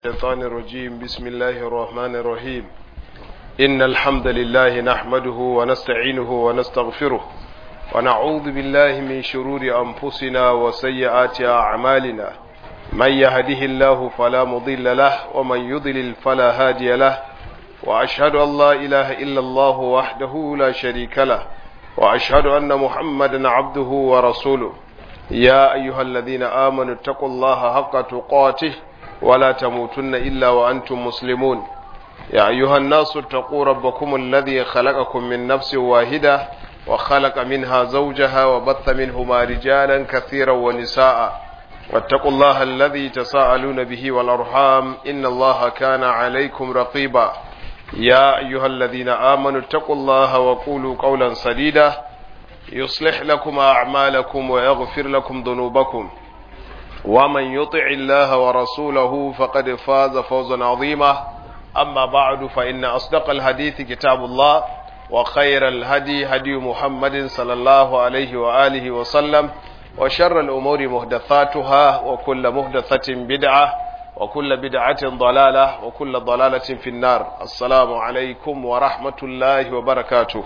الشيطان الرجيم بسم الله الرحمن الرحيم إن الحمد لله نحمده ونستعينه ونستغفره ونعوذ بالله من شرور أنفسنا وسيئات أعمالنا من يهده الله فلا مضل له ومن يضلل فلا هادي له وأشهد أن لا إله إلا الله وحده لا شريك له وأشهد أن محمدا عبده ورسوله يا أيها الذين آمنوا اتقوا الله حق تقاته ولا تموتن إلا وأنتم مسلمون يا أيها الناس اتقوا ربكم الذي خلقكم من نفس واحدة وخلق منها زوجها وبث منهما رجالا كثيرا ونساء واتقوا الله الذي تساءلون به والأرحام إن الله كان عليكم رقيبا يا أيها الذين آمنوا اتقوا الله وقولوا قولا سديدا يصلح لكم أعمالكم ويغفر لكم ذنوبكم ومن يطع الله ورسوله فقد فاز فوزا عظيما أما بعد فإن أصدق الحديث كتاب الله وخير الهدي هدي محمد صلى الله عليه وآله وسلم وشر الأمور مهدثاتها وكل مهدثة بدعة وكل بدعة ضلالة وكل ضلالة في النار السلام عليكم ورحمة الله وبركاته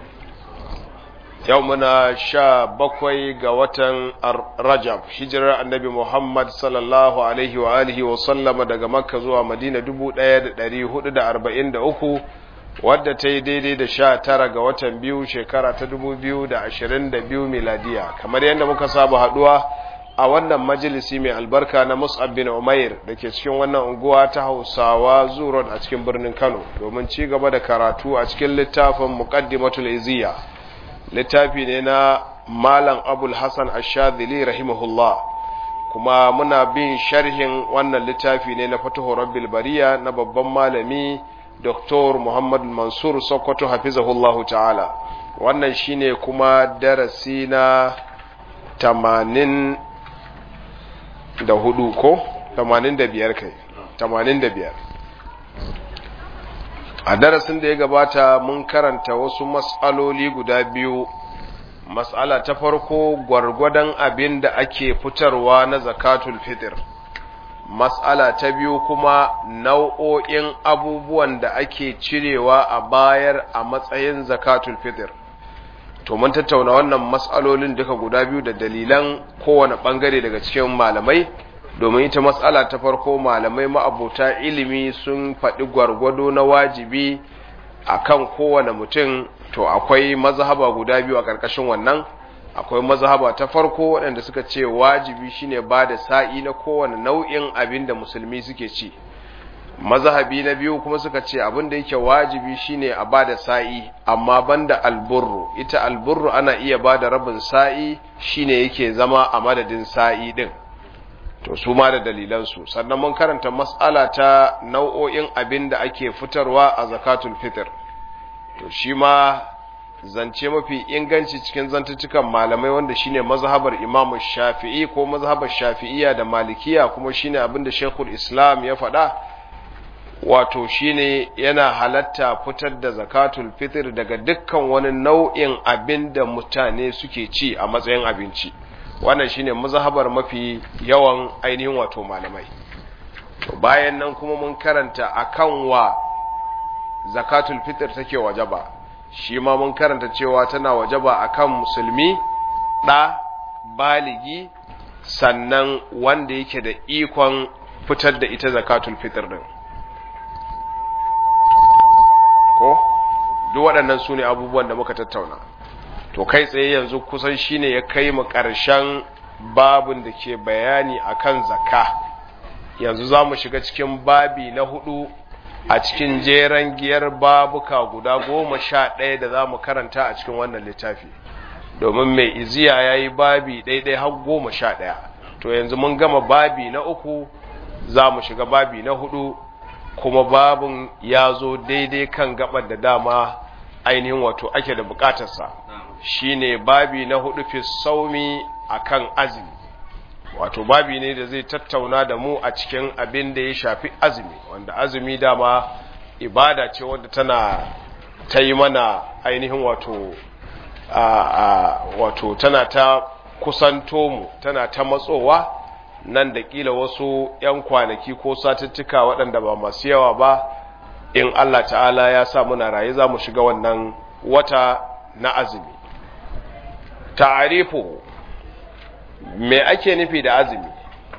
yau muna sha bakwai ga watan rajab hijirar annabi muhammad sallallahu alaihi wa alihi wa sallama daga makka zuwa madina dubu ɗaya da ɗari hudu da arba'in da uku wadda ta yi daidai da sha tara ga watan biyu shekara ta dubu biyu da ashirin da biyu miladiya kamar yadda muka saba haɗuwa a wannan majalisi mai albarka na mus'ab bin umair da ke cikin wannan unguwa ta hausawa zurot a cikin birnin kano domin ci gaba da karatu a cikin littafin muqaddimatul iziya littafi ne na malam abul hassan ashadili rahimahullah kuma muna bin sharhin wannan littafi ne na fatuhu rabbil bariya na babban malami dr muhammad mansur sokoto hafizahullahu ta'ala wannan shine kuma darasi na tamanin da hudu ko tamanin da biyar kai tamanin da biyar a darasin da ya gabata mun karanta wasu mas'aloli guda biyu mas'ala ta farko gwargwadon abin da ake fitarwa na zakatul fitr mas'ala ta biyu kuma nau'o'in abubuwan da ake cirewa a bayar a matsayin zakatul fitr to mun tattauna wannan mas'alolin duka guda biyu da dalilan kowane bangare daga cikin malamai domin ita matsala ta farko malamai ma'abuta ilimi sun faɗi gwargwado na wajibi akan kowane mutum to akwai mazhaba guda biyu a ƙarƙashin wannan akwai mazhaba ta farko waɗanda suka ce wajibi shine ba da sa'i na kowane nau'in abin da musulmi suke ci mazhabi na biyu kuma suka ce abin da yake wajibi shine a ba da sa'i amma banda alburru ita alburru ana iya ba da rabin sa'i shine yake zama a madadin sa'i din to su ma da dalilansu sannan mun karanta mas'ala ta nau'o'in abin da ake fitarwa a zakatul fitr to shi ma zance mafi inganci cikin zantuttukan malamai wanda shine mazhabar Imam Shafi'i ko mazhabar Shafi'iyya da Malikiya kuma shine abin da Sheikhul Islam ya faɗa wato shine yana halatta fitar da zakatul fitr daga dukkan wani nau'in abin da mutane suke ci a matsayin abinci wannan shine mazhabar mafi yawan ainihin wato malamai to bayan nan kuma mun karanta akan wa zakatul fitr take wajaba shi ma mun karanta cewa tana wajaba akan musulmi da baligi sannan wanda yake da ikon fitar da ita zakatul fitr din ko duk waɗannan su ne abubuwan da muka tattauna to kai tsaye yanzu kusan shine ya kai mu ƙarshen babin da ke bayani akan zakka yanzu za mu shiga cikin babi na hudu a cikin jeren giyar babuka guda goma sha ɗaya da za mu karanta a cikin wannan littafi domin mai iziya ya yi babi ɗaiɗai har goma sha ɗaya to yanzu mun gama babi na uku za mu shiga babi na hudu kuma babin ya zo daidai kan gabar da dama ainihin wato ake da bukatarsa shine babi na hudu fi saumi akan azumi wato babi ne da zai tattauna da mu a cikin abin da ya shafi azumi wanda azumi dama ibada ce wanda tana ta yi mana ainihin wato a, wato tana ta kusanto mu tana ta matsowa nan da kila wasu 'yan kwanaki ko satuttuka waɗanda ba masu yawa ba in Allah ta'ala ya sa muna raye za mu shiga wannan wata na azumi ta'arifu me ake nufi da azumi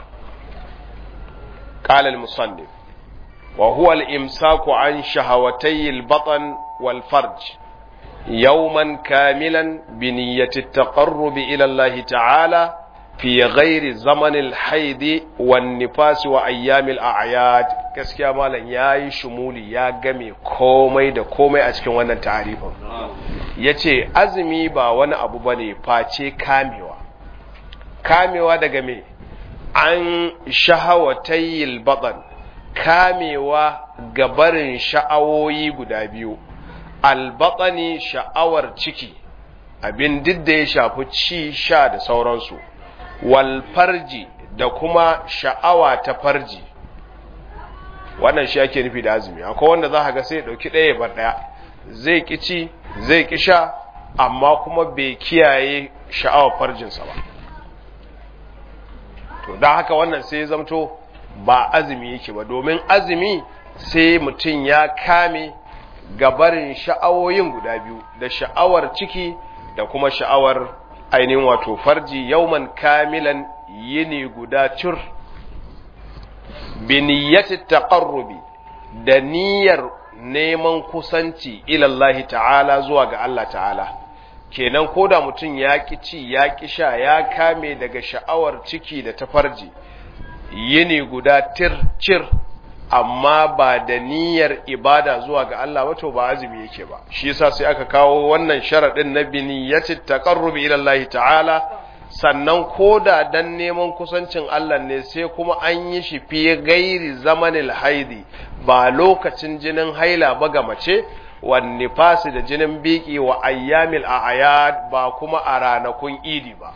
قال المصنف وهو الإمساك عن شهوتي البطن والفرج يوما كاملا بنية التقرب إلى الله تعالى في غير زمن الحيض والنفاس وأيام الأعياد gaskiya malam ya yi shumuli ya game komai da komai a cikin wannan tarifin ya ce azumi ba wani abu ba ne face kamewa kamewa daga me an shahawatayil baɗan kamewa ga barin sha'awoyi guda biyu albaɗani sha'awar ciki abin duk da ya shafi ci sha da sauransu wal farji da kuma sha'awa ta farji wannan shi ake nufi da azumi akwai wanda za ga sai ɗauki ɗaya bar ɗaya zai ki ci zai ki sha amma kuma bai kiyaye sha'awar farjinsa ba to don haka wannan sai zamto ba azumi yake ba domin azumi sai mutum ya kame gabarin sha'awoyin guda biyu da sha'awar ciki da kuma sha'awar ainihin wato farji yauman kamilan yini guda cur biniyyati taqarrubi da niyyar neman kusanci ilallahi ta'ala zuwa ga Allah ta'ala kenan ko da mutum ya ƙi ci ya ƙi sha ya kame daga sha'awar ciki da ta farji yini guda tir cir amma ba da niyyar ibada zuwa ga Allah ba to ba azumi yake ba shi yasa sai aka kawo wannan sharadin na biniyati taqarrubi ila Allah ta'ala sannan koda dan neman kusancin Allah ne sai kuma an yi shi fi gairi zamanil haidi ba lokacin jinin haila ba ga mace wan nifasi da jinin biki wa ayyamil a'yad ba kuma a ranakun idi ba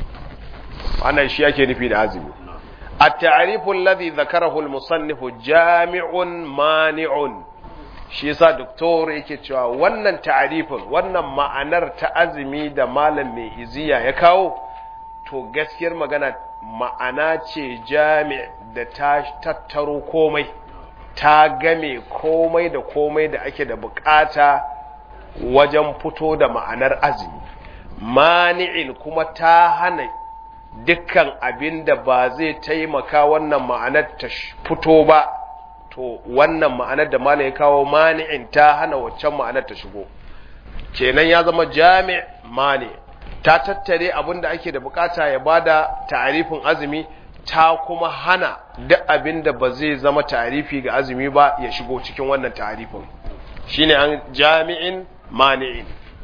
wannan shi yake nufi da azumi التعريف الذي ذكره المصنف جامع مانع shi yasa doktor yake cewa wannan ta'arifin wannan ma'anar ta azumi da malam mai iziya ya kawo to gaskiyar magana ma'ana ce jami' da ta tattaro komai ta game komai da komai da ake da bukata wajen fito da ma'anar azumi mani'in kuma ta hana dukkan abin da ba zai taimaka wannan ma'anar ta fito ba to wannan ma'anar da malam ya kawo mani'in ta hana waccan ma'anar ta shigo kenan ya zama jami' mani ta tattare abin da ake da bukata ya bada ta'arifin azumi ta kuma hana duk abin da ba zai zama ta'arifi ga azumi ba ya shigo cikin wannan ta'arifin shine an jami'in mani'in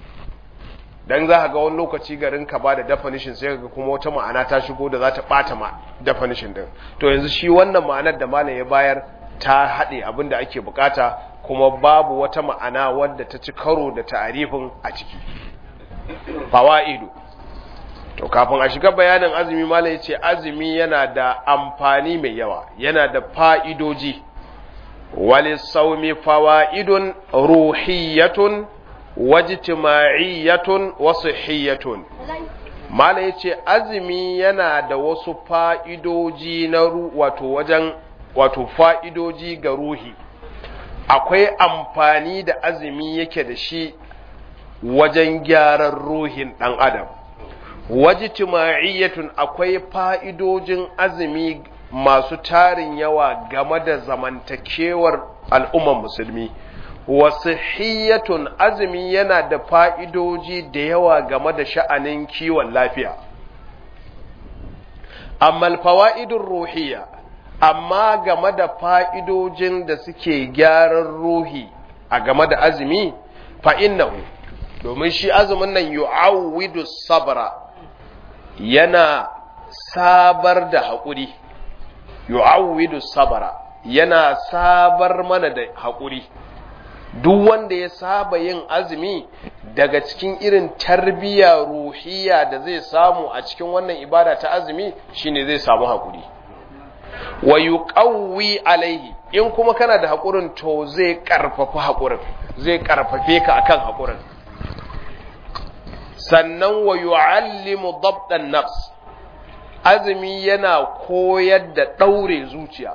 dan za ka ga wani lokaci garin ka ba da definition sai ga kuma wata ma'ana ta shigo da za ta bata ma definition din to yanzu shi wannan ma'anar da malam ya bayar ta haɗe abin da ake bukata kuma babu wata ma'ana wadda ta ci karo da ta'arifin a ciki fawaidu to kafin a shiga bayanin azumi malam ya ce azumi yana da amfani mai yawa yana da fa'idoji walisaumi fawaidun ruhiyatun wajtima'iyyatun wa sihhiyatun mala yace azumi yana da wasu fa'idoji na wato wajen wato fa'idoji ga ruhi akwai amfani da azumi yake da shi wajen gyaran ruhin ɗan adam wajtima'iyyatun akwai fa'idojin azumi masu tarin yawa game da zamantakewar al'ummar musulmi wasihiyatun azumi yana da fa'idoji da yawa game da sha'anin kiwon lafiya. Amma alfawa'idun ruhiya, amma game da fa'idojin da suke gyaran ruhi a game da azumi, fa'innahu, domin shi azumin nan yu'awwidu sabra yana sabar da haƙuri, yu'awwidu sabra yana sabar mana da haƙuri. duk wanda ya saba yin azumi daga cikin irin tarbiyya ruhiya da zai samu a cikin wannan ibada ta azumi shine zai samu haƙuri wa yuqawwi alaihi in kuma kana da haƙurin to zai ƙarfafa haƙurin zai ƙarfafe ka akan haƙurin sannan wa yu'allimu dabtan nafs azumi yana koyar da ɗaure zuciya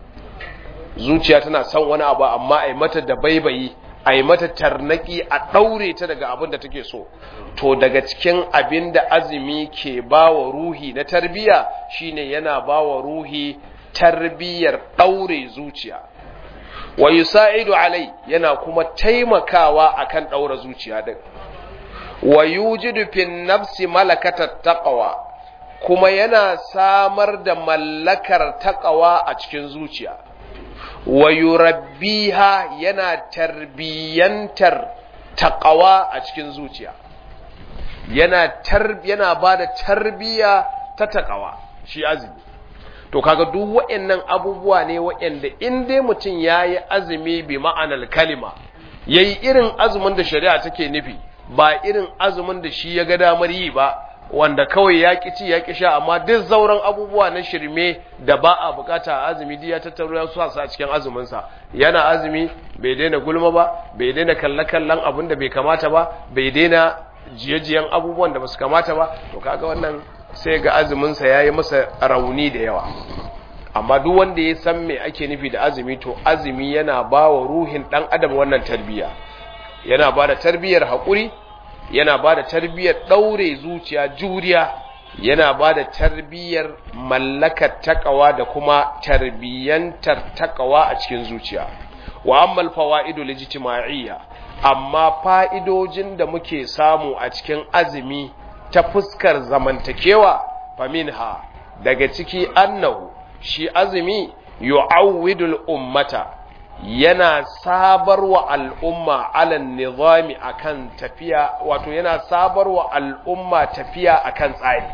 zuciya tana son wani abu amma a yi mata da baibayi a yi mata tarnaki a ɗaure ta daga abin da take so to daga cikin abin da azumi ke ba wa ruhi na tarbiya shine yana ba wa ruhi tarbiyar ɗaure zuciya wa yusa'idu alai yana kuma taimakawa akan ɗaura zuciya din wa yujidu fin nafsi malakatat taqwa kuma yana samar da mallakar taqwa a cikin zuciya wa yurabbiha yana tarbiyantar taqwa a cikin zuciya yana tar yana bada tarbiya ta taqwa shi azumi to kaga duk waɗannan abubuwa ne waɗanda in dai mutum yayi azumi bi ma'anar kalima yayi irin azumin da shari'a take nufi ba irin azumin da shi ya ga damar yi ba wanda kawai ya ƙi ci ya ƙi sha amma duk zauren abubuwa na shirme da ba a bukata a azumi duk ya tattaro ya sa a cikin azuminsa yana azumi bai daina gulma ba bai daina kalle-kallen abin da bai kamata ba bai daina jiye-jiyen abubuwan da basu kamata ba to kaga wannan sai ga azuminsa ya yi masa rauni da yawa amma duk wanda ya san me ake nufi da azumi to azumi yana ba wa ruhin ɗan adam wannan tarbiyya yana ba da tarbiyyar haƙuri yana ba da tarbiyyar ɗaure zuciya juriya yana ba da tarbiyyar mallakar takawa da kuma tarbiyyantar takawa a cikin zuciya wa ammal fawaidu lijtima'iyya amma fa'idojin da muke samu a cikin azumi ta fuskar zamantakewa faminha daga ciki annahu shi azumi yu'awwidul ummata yana sabarwa al'umma alan nizami akan tafiya wato yana sabarwa al'umma tafiya akan tsari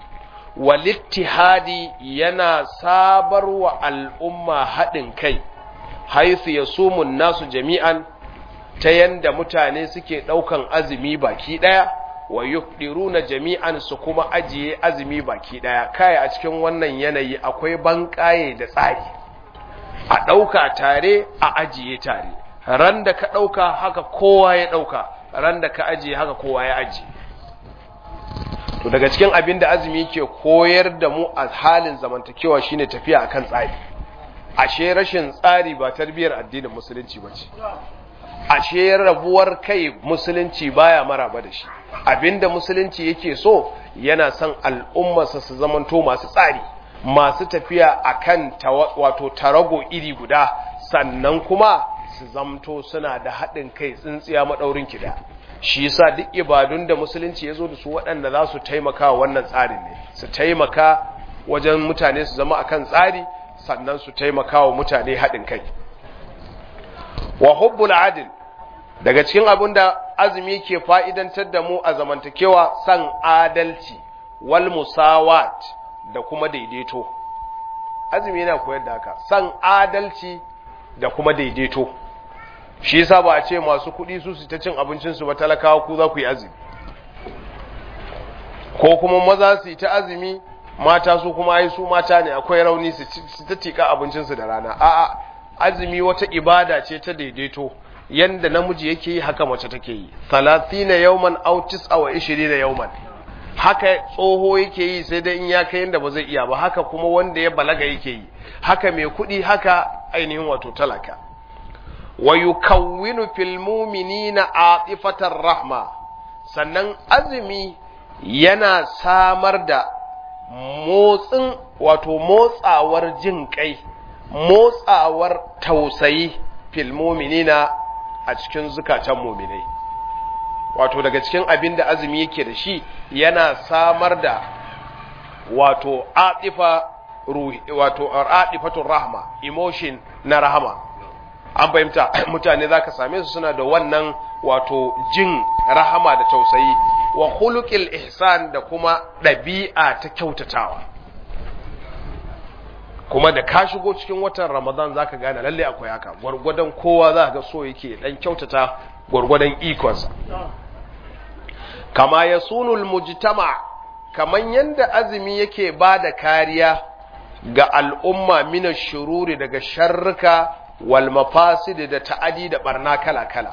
walittihadi yana sabarwa al'umma haɗin kai haisu ya sumun nasu jami'an ta yanda mutane suke ɗaukan azumi baki ɗaya wa yufdiruna jami'an su kuma ajiye azumi baki ɗaya kai a cikin wannan yanayi akwai banƙaye da tsari a ɗauka tare a ajiye tare ran da ka ɗauka haka kowa ya ɗauka ran da ka ajiye haka kowa ya ajiye to daga cikin abin da azumi ke koyar da mu a halin zamantakewa shine tafiya akan tsari ashe rashin tsari ba tarbiyar addinin musulunci ba ce ashe rabuwar kai musulunci baya maraba da shi abinda musulunci yake so yana son al'ummarsa su zamanto masu tsari masu tafiya akan wato tarago iri guda sannan kuma su zamto suna da haɗin kai tsintsiya maɗaurin kiɗa shi yasa duk ibadun da musulunci ya zo da su waɗanda za su taimaka wannan tsarin ne su taimaka wajen mutane su zama akan tsari sannan su taimaka wa mutane haɗin kai wa hubbul adil daga cikin abin da azumi ke fa'idantar da mu a zamantakewa san adalci wal musawat da kuma daidaito azumi yana koyar da haka san adalci da kuma daidaito shi yasa ba a ce masu kuɗi su su ta cin abincinsu ba talakawa ku za ku yi azumi ko kuma maza su yi ta azumi mata su kuma ai su mata ne akwai rauni su ta tika abincinsu da rana a'a azumi wata ibada ce ta daidaito yanda namiji yake yi haka mace take yi 30 yawman aw 29 yawman haka tsoho yake yi sai dai in ya kai yanda ba zai iya ba haka kuma wanda ya balaga yake yi haka mai kuɗi haka ainihin wato talaka wa yukawwinu fil mu'minina atifatar rahma sannan azumi yana samar da motsin wato motsawar jin kai motsawar tausayi fil mu'minina a cikin zukatan mu'minai wato daga cikin abin da azumi yake da shi yana samar da wato atifa ruhi wato atifatur rahma emotion na rahama an fahimta mutane zaka same su suna da wannan wato jin rahama da tausayi wa khuluqil ihsan da kuma ɗabi'a ta kyautatawa kuma da ka shigo cikin watan ramadan zaka gane lalle akwai haka gwargwadon kowa za ga so yake dan kyautata gwargwadon ikonsa kama ya sunul mujtama kaman yanda azumi yake ba da kariya ga al'umma mina shururi daga sharruka wal mafasid da ta'adi da barna kala-kala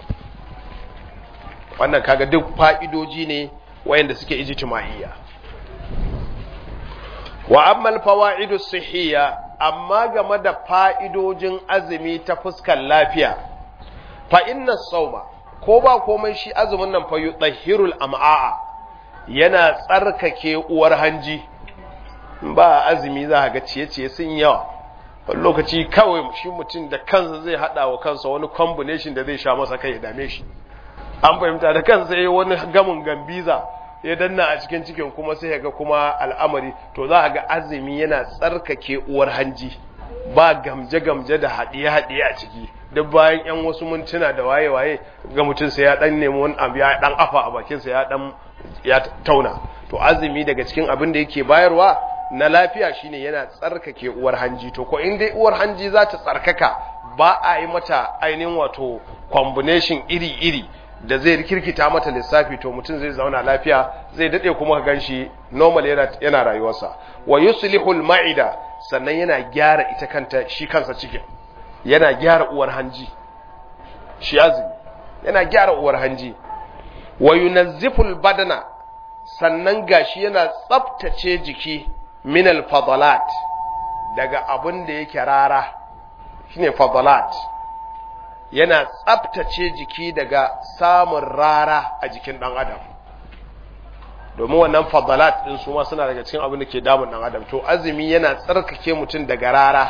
wannan kaga duk fa'idoji ne wayanda suke ijtima'iyya wa ammal fawaidu sihiyya amma game da fa'idojin azumi ta fuskar lafiya fa inna sauma ko ba komai shi azumin nan fa yutahhirul am'a yana tsarkake uwar hanji ba azumi za ga ciye-ciye sun yawa wani lokaci kawai shi mutum da kansa zai hada wa kansa wani combination da zai sha masa kai ya dame shi an fahimta da kansa yayi wani gamin gambiza ya danna a cikin cikin kuma sai ya ga kuma al'amari to za a ga azumi yana tsarkake uwar hanji ba gamje-gamje da haɗiye-haɗiye a ciki duk bayan yan wasu mintuna da waye-waye ga mutum sai ya dan nemi wani abu ya dan afa a bakinsa ya dan ya tauna to azumi daga cikin abin da yake bayarwa na lafiya shine yana tsarkake uwar hanji to ko in dai uwar hanji za ta tsarkaka ba a yi mata ainihin wato combination iri-iri da zai rikirkita mata lissafi to mutum zai zauna lafiya zai dade kuma ka ganshi normal yana, yana rayuwarsa wa yuslihul ma'ida sannan yana gyara ita kanta shi kansa cikin yana gyara uwar hanji shi azumi yana gyara uwar hanji wa yunazziful badana sannan gashi yana tsaftace jiki min al fadalat daga abin da yake rara shine fadalat yana tsabtace jiki daga samun rara a jikin ɗan adam domin wannan fadalat ɗin su ma suna daga cikin abin da ke damun ɗan adam to azumi yana tsarkake mutum daga rara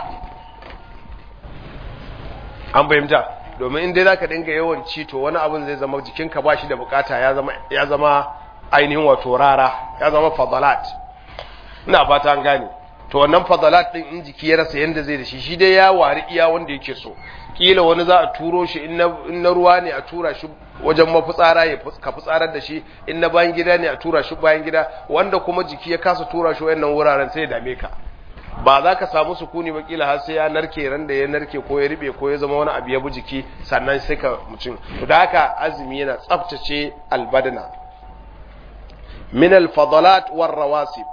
an fahimta domin inda za ka dinga yawan ci to wani abin zai zama jikinka ba shi da bukata ya zama ainihin wato rara ya zama fadalat ina fata an gane to wannan fadalat ɗin in jiki ya rasa yanda zai da shi shi dai ya wari iya wanda yake so kila wani za a turo shi in na ruwa ne a tura shi wajen mafitsara ya ka fitsarar da shi in na bayan gida ne a tura shi bayan gida wanda kuma jiki ya kasa tura shi wayannan wuraren sai ya dame ka ba za ka samu sukuni ba kila har sai ya narke ran da ya narke ko ya ribe ko ya zama wani abu ya bi jiki sannan sai ka mutum to da haka azumi yana tsaftace albadana min alfadalat war rawasib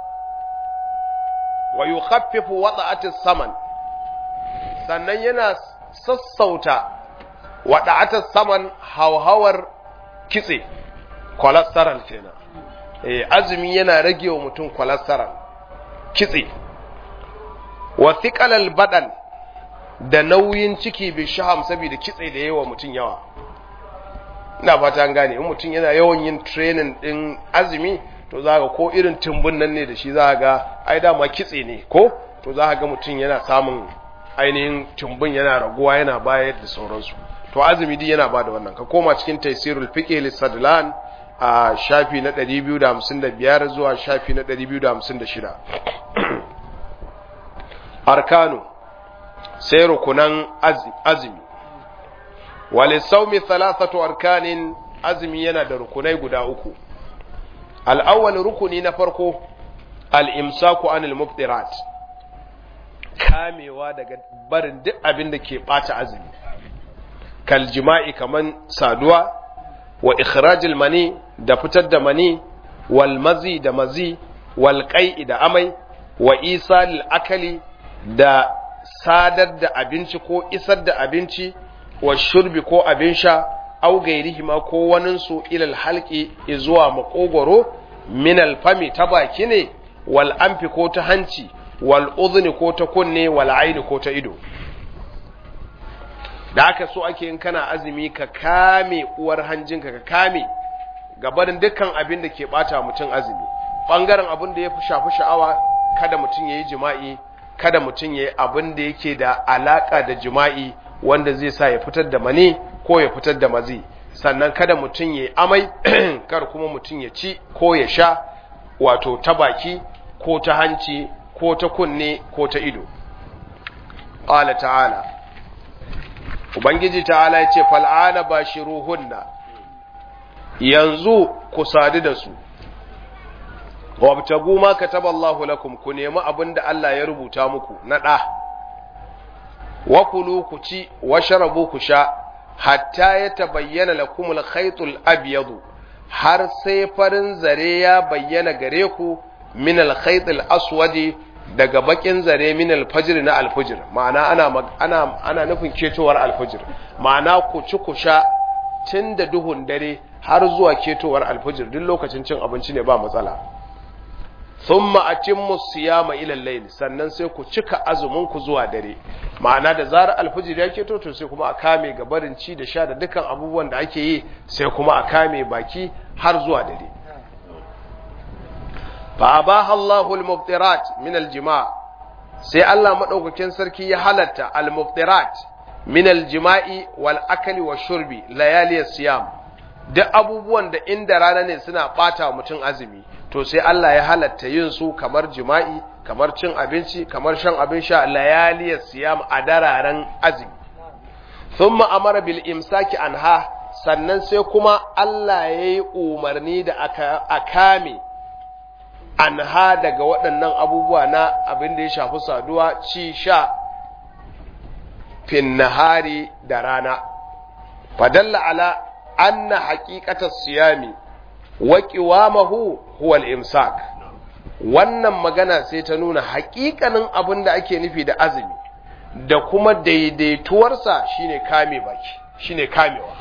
wa yukhaffifu wada'ati saman sannan yana sassauta waɗa'atar saman hauhawar kitse cholesterol kenan eh azumi yana rage wa mutum cholesterol kitse wa thiqalal badan da nauyin ciki bi shaham saboda kitse da yawa mutum yawa ina fata an gane in mutum yana yawan yin training din azumi to za ga ko irin tumbun nan ne da shi za ga ai dama kitse ne ko to za ga mutum yana samun ainihin tumbin yana raguwa yana bayar da sauransu to azumi din yana ba da wannan ka koma cikin taisirul fiqh lisadlan a shafi na 255 zuwa shafi na 256 arkanu sai rukunan azumi walisawmi thalathatu arkanin azumi yana da rukunai guda uku al-awwal rukuni na farko al-imsaku anil muftirat kamewa daga barin duk abin da ke ɓata azumi kal jima'i kaman saduwa wa ikhrajil mani da fitar da mani wal mazi da mazi wal qai'i da amai wa isalil akali da sadar da abinci ko isar da abinci wa shurbi ko abin sha au gairihima ko waninsu ilal halki zuwa makogoro min alfami ta baki ne wal amfi ko ta hanci wal udhni ko ta kunne wal aini ko ta ido da aka so ake yin kana azumi ka kame uwar hanjinka ka kame gabarin dukkan abin da ke bata mutum azumi bangaren abin da ya fi shafi sha'awa kada mutum ya yi jima'i kada mutum ya yi abin da yake da alaka da jima'i wanda zai sa ya fitar da mani ko ya fitar da mazi sannan kada mutum ya yi amai kar kuma mutum ya ci ko ya sha wato ta baki ko ta hanci ko ta kunne ko ta ido ƙala ta'ala ubangiji ta'ala ya ce fal'ana ba shi ruhunna yanzu ku sadu da su wabtagu ma kataba Allahu lakum ku nemi abin da Allah ya rubuta muku na ɗa wa kulu ku ci wa sharabu ku sha hatta ya tabayyana lakum al-khaytul abyadu har sai farin zare ya bayyana gare ku min al-khaytul aswadi daga bakin zare min al-fajr na al-fajr ma'ana ana ana ana nufin ketowar al-fajr ma'ana ku ci ku sha tun da duhun dare har zuwa ketowar al-fajr duk lokacin cin abinci ne ba matsala thumma atimmu siyama ila al-layl sannan sai ku cika azumin ku zuwa dare ma'ana da zarar alfijir ya keto to sai kuma a kame ga barin ci da sha da dukkan abubuwan da ake yi sai kuma a kame baki har zuwa dare fa abaha Allahu al-mubtirat min al-jima' sai Allah madaukakin sarki ya halatta al-mubtirat min al-jima'i wal akli wa shurbi layali siyam duk abubuwan da inda rana ne suna bata mutum azumi to sai Allah ya halatta yin su kamar jima'i kamar cin abinci kamar shan abin sha layali siyam a dararen azumi thumma amara bil imsaki anha sannan sai kuma Allah ya yi umarni da aka kame anha daga waɗannan abubuwa na abin da ya shafi saduwa ci sha fin nahari da rana fadalla ala anna haqiqatas siyami wa qiwamahu huwa al-imsak wannan magana sai ta nuna haƙiƙanin abin da ake nufi da azumi da kuma daidaituwarsa shine kame baki shine kamewa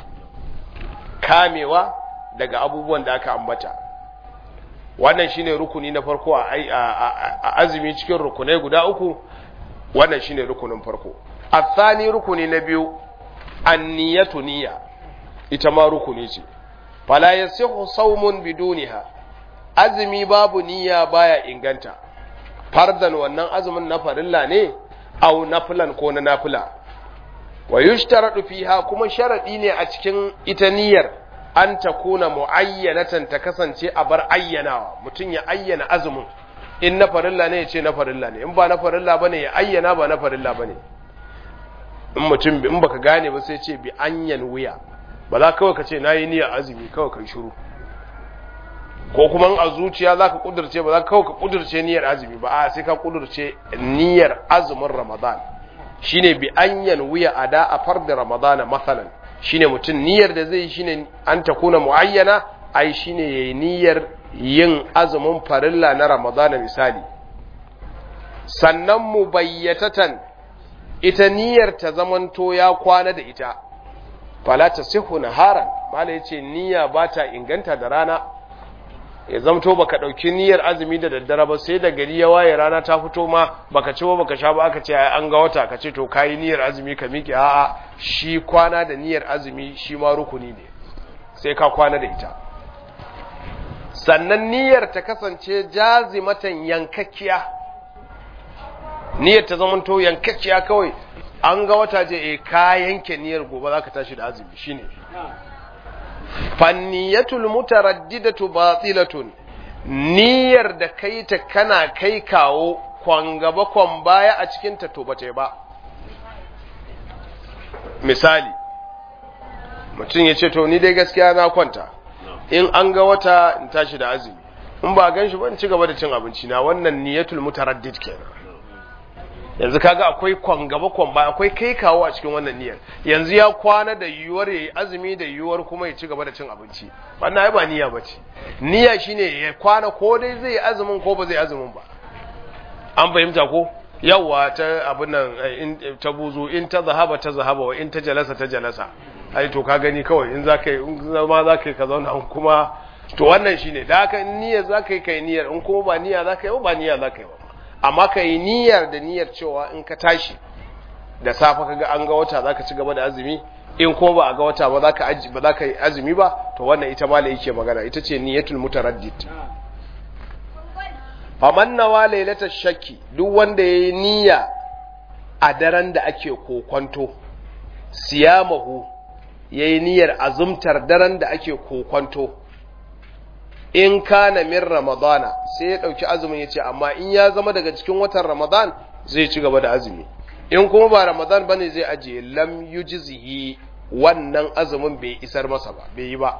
kamewa daga abubuwan da aka ambata wannan shine rukuni na farko a azumi cikin rukunai guda uku wannan shine rukunin farko athani rukuni na biyu anniyatu niyya ita ma rukuni ce fala yasihu sawmun biduniha azumi babu niyya baya inganta fardan wannan azumin na farilla ne au nafilan ko na nafila wa yushtaradu fiha kuma sharadi ne a cikin ita niyyar an ta kuna mu'ayyanatan ta kasance a bar ayyanawa mutum ya ayyana azumin in na farilla ne ya ce na farilla ne in ba na farilla bane ya ayyana ba na farilla bane in mutum in baka gane ba sai ce bi anyan wuya ba za kawai ka ce nayi niyyar azumi kawai kai shiru ko kuma a zuciya za ka kudurce ba za kawai ka kudurce niyyar azumi ba a sai ka kudurce niyyar azumin ramadan shine bi anyan wuya ada a farda ramadana masalan shine mutum niyyar da zai shine an ta kuna muayyana ai shine yayi niyyar yin azumin farilla na ramadana misali sannan mubayyatatan ita niyyar ta zamanto ya kwana da ita fala tasihu naharan mala yace niyya ba ta inganta da rana ya zamto baka dauki niyyar azumi da daddare ba sai da gari ya waye rana ta fito ma baka ci ba baka sha ba aka ce ai an ga wata ka ce to kai niyyar azumi ka miƙe a'a shi kwana da niyyar azumi shi ma rukuni ne sai ka kwana da ita sannan niyyar ta kasance jazimatan yankakkiya niyyar ta zamanto yankakkiya kawai an ga wata je eh ka yanke niyyar gobe zaka tashi da azumi shine fanniyatul mutaraddidatu batilatun niyyar da kai ta kana kai kawo kwan gaba kwan baya a cikin ta to bace ba misali mutum ya ce to ni dai gaskiya na kwanta in an ga wata in tashi da azumi in ba gan shi ba in ci gaba da cin abinci na wannan niyatul mutaraddid kenan yanzu kaga akwai kwan gaba kwan ba akwai kai kawo a cikin wannan niyyar yanzu ya kwana da yiwuwar yayi azumi da yiwuwar kuma ya ci gaba da cin abinci wannan ai ba niyya bace niyya shine ya kwana ko dai zai azumin ko ba zai azumin ba an fahimta ko yawa ta abin nan in ta buzu in ta zahaba ta zahaba wa in ta jalasa ta jalasa ai to ka gani kawai in zaka in zama zaka ka zauna kuma to wannan shine da haka in niyyar zaka yi kai niyyar in kuma ba niyya zaka yi ba niyya zaka yi ba amma ka yi niyyar da niyyar cewa in ka tashi da safe kaga an ga wata zaka ci gaba da azumi in kuma ba a ga wata ba zaka aji ba zaka yi azumi ba to wannan ita ma yake magana ita ce niyyatul mutaraddid faman nawa lailatar shakki duk wanda yayi niyya a daren da ake kokonto siyamahu yayi niyyar azumtar daren da ake kokonto in kana min ramadana sai ya dauki azumin yace amma in ya zama daga cikin watan ramadan zai ci gaba da azumi in kuma ba ramadan bane zai aje lam yujzihi wannan azumin bai isar masa ba bai yi ba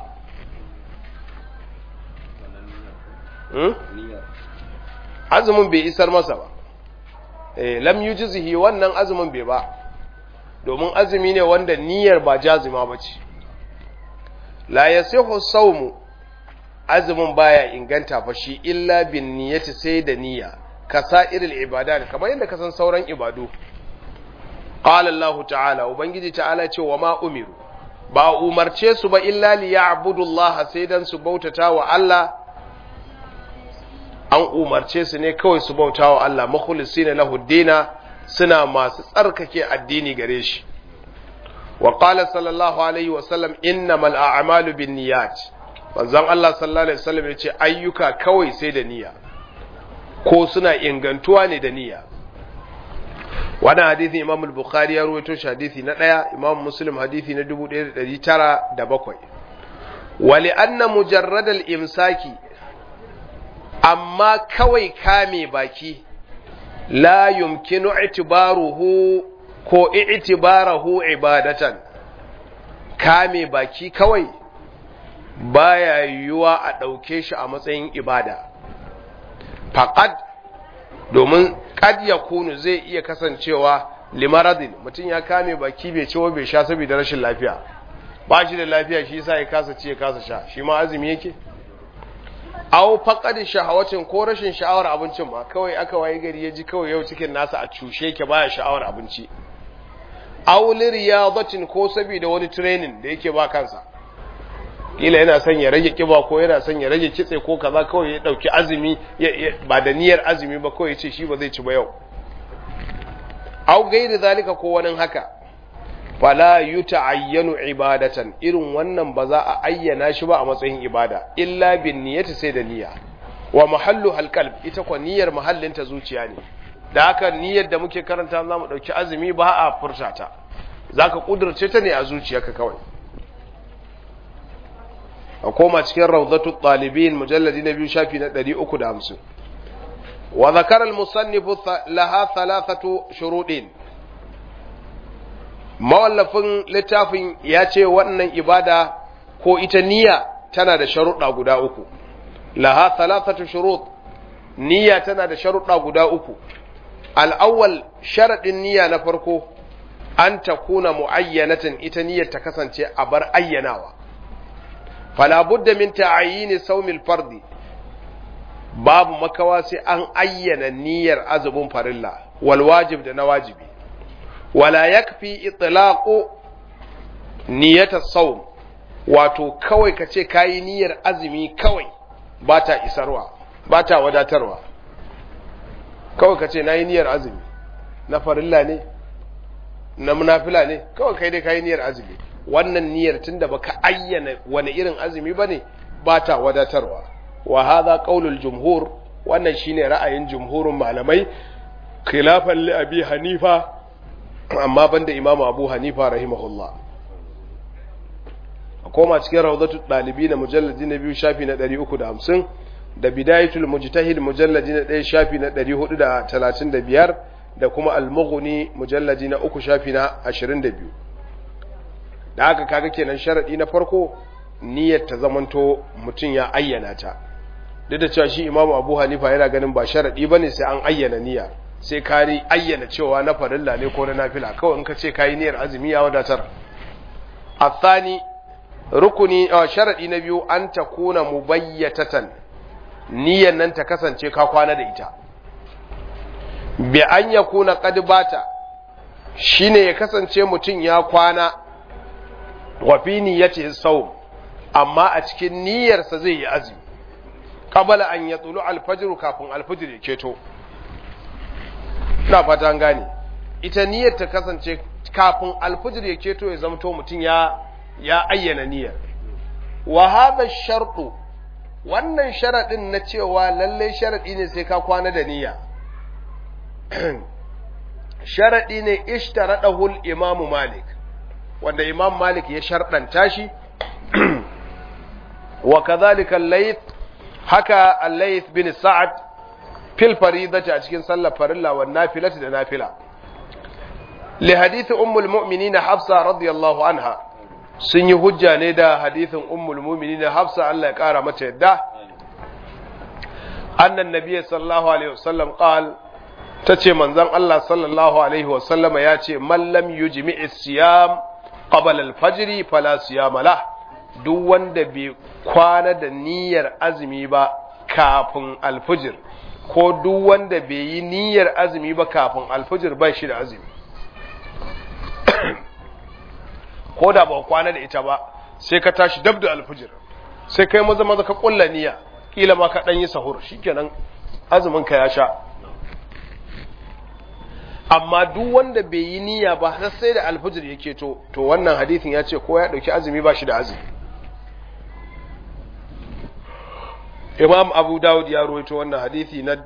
hmm? azumin bai isar masa ba eh lam yujzihi wannan azumin bai ba domin azumi ne wanda niyyar ba jazima bace la yasihu sawmu azumin baya inganta fa shi illa bin niyyati sai da niyya kasa'iril ibadat kamar yadda ka san sauran ibadu qala Allah ta'ala ubangiji ta'ala ce wa ma umiru ba umarce su ba illa li ya'budu Allah sai dan su bautata wa Allah an umarce su ne kawai su bauta wa Allah makhlisina lahu dina suna masu tsarkake addini gare shi wa qala sallallahu alaihi wa sallam innamal a'malu binniyat manzon Allah sallallahu alaihi wasallam yace ayyuka kawai sai da niyya ko suna ingantuwa ne da niyya wannan hadisi Imam al-Bukhari ya rawaito shi hadisi na daya Imam Muslim hadisi na 1907 wa li anna mujarrad al-imsaki amma kawai kame baki la yumkinu i'tibaruhu ko i'tibarahu ibadatan kame baki kawai baya yiwuwa a ɗauke shi a matsayin ibada faqad domin kad yakunu zai iya kasancewa limaradin mutum ya kame baki bai ci bai sha saboda rashin lafiya ba shi da lafiya shi yasa ya kasa ci ya kasa sha shi ma azumi yake aw faqad shahawacin ko rashin sha'awar abincin ma kawai aka waye gari ya ji kawai yau cikin nasa a cushe yake baya sha'awar abinci aw liriyadatin ko saboda wani training da yake ba kansa kila yana son ya rage kiba ko yana son ya rage kitse ko kaza kawai ya dauki azumi ba da niyyar azumi ba kawai ya ce shi ba zai ci ba yau aw gairi zalika ko wani haka fala yuta'ayyanu ibadatan irin wannan ba za a ayyana shi ba a matsayin ibada illa bin niyyati sai da niyya wa mahallu halqalb ita ko niyyar mahallin ta zuciya ne da haka niyyar da muke karanta za mu dauki azumi ba a furta ta zaka kudurce ta ne a zuciyarka kawai a koma cikin rawdatu talibin mujalladi na biyu shafi na 350 wa zakara al-musannif laha thalathatu shurudin mawallafin littafin ya ce wannan ibada ko ita niyya tana da sharuɗa guda uku laha thalathatu shurut niyya tana da sharuɗa guda uku al'awwal sharaɗin niyya na farko an ta kuna mu'ayyanatin ita niyyar ta kasance a bar ayyanawa fala budda min ta'ayyini saumil fardi babu makawa sai an ayyana niyyar azumin farilla wal wajib da na wajibi wala yakfi itlaqu niyyata sawm wato kawai ka ce kayi niyyar azumi kawai ba ta isarwa ba ta wadatarwa kawai ka ce nayi niyyar azumi na farilla ne na munafila ne kawai kai dai kayi niyyar azumi wannan niyyar tunda baka ayyana wani irin azumi bane ba ta wadatarwa wa hadha qaulul jumhur wannan shine ra'ayin jumhurin malamai khilafan li abi hanifa amma banda imamu abu hanifa rahimahullah a koma cikin rawdatul dalibi na mujalladi na biyu shafi na 350 da bidayatul mujtahid mujalladi na 1 shafi na 435 da kuma al-mughni mujalladi na 3 shafi na 22 da haka kaga kenan sharadi na farko niyyar ta zamanto mutum ya ayyana ta duk da cewa shi imamu abu hanifa yana ganin ba sharadi bane sai an ayyana niyya sai ka ayyana cewa na farilla ne ko na nafila kawai in ka ce kayi niyyar azumi ya wadatar athani rukuni a sharadi na biyu an ta kuna mubayyatatan niyyar nan ta kasance ka kwana da ita bi an ya kuna qad bata shine ya kasance mutum ya kwana wa fi niyyati sawm amma a cikin niyyarsa zai yi azumi qabala an yatulu al-fajr kafin al-fajr ya keto ina fata an gane ita niyyar ta kasance kafin alfijir ya keto ya zamto mutum ya ya ayyana niyyar wa hadha shartu wannan sharadin na cewa lalle sharadi ne sai ka kwana da niyya sharadi ne ishtaradahu al-imamu malik wanda imam malik ya shardanta shi wa kadhalika al-layth haka al-layth bin sa'ad fil faridati a cikin sallar farilla wa nafilati da nafila li hadith ummul mu'minin hafsa radiyallahu anha sun yi hujja ne da hadithin ummul mu'minin hafsa Allah ya kara mata yadda annan nabiy sallallahu alaihi wasallam qal tace manzon Allah sallallahu alaihi wasallam ya ce man lam yujmi'i siyam qabla al-fajr fala siyama lah duk wanda bai kwana da niyyar azumi ba kafin alfijir ko duk wanda bai yi niyyar azumi ba kafin alfijir ba shi da azumi ko da ba kwana da ita ba sai ka tashi dab da alfijir sai kai maza maza ka kulla niyya kila ma ka dan yi sahur shikenan azumin ka ya sha amma duk wanda bai yi niyya ba har sai da alfajir yake to to wannan hadisin ya ce ko ya dauki azumi ba shi da azumi Imam Abu Dawud ya rawaito wannan hadisi na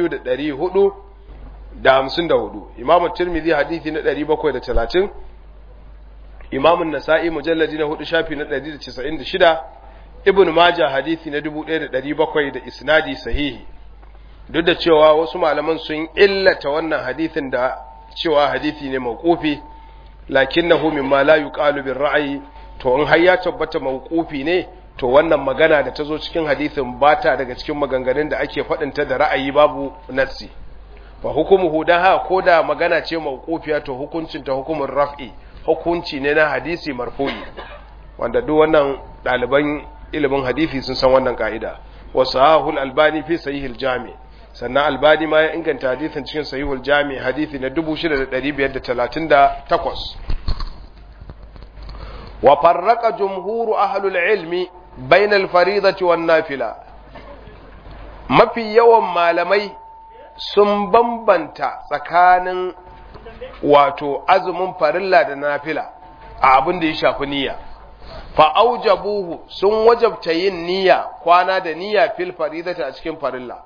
2454 Imam Tirmidhi hadisi na 730 Imam Nasa'i mujalladi na 4 shafi na 196 Ibn Majah hadisi na 1700 da isnadi sahihi duk da cewa wasu malaman sun illata wannan hadisin da cewa hadisi ne mawqufi lakinnahu mimma la yuqalu bir ra'yi to in har ya tabbata mawqufi ne to wannan magana da ta zo cikin hadisin ba ta daga cikin maganganun da ake faɗinta da ra'ayi babu nassi fa hukumuhu dan ha ko da magana ce mawqufiya to hukuncin ta hukumin raf'i hukunci ne na hadisi marfu'i wanda duk wannan ɗaliban ilimin hadisi sun san wannan ka'ida wa sahihul albani fi sahihil jami sannan albani ma ya inganta hadisin cikin sahihul jami hadisi na 6538 wa farraqa jumhuru ahlul ilmi bainal faridati wan nafila mafi yawan malamai sun bambanta tsakanin wato azumin farilla da nafila a abin da ya shafi niyya fa aujabuhu sun wajabta yin niyya kwana da niyya fil faridati a cikin farilla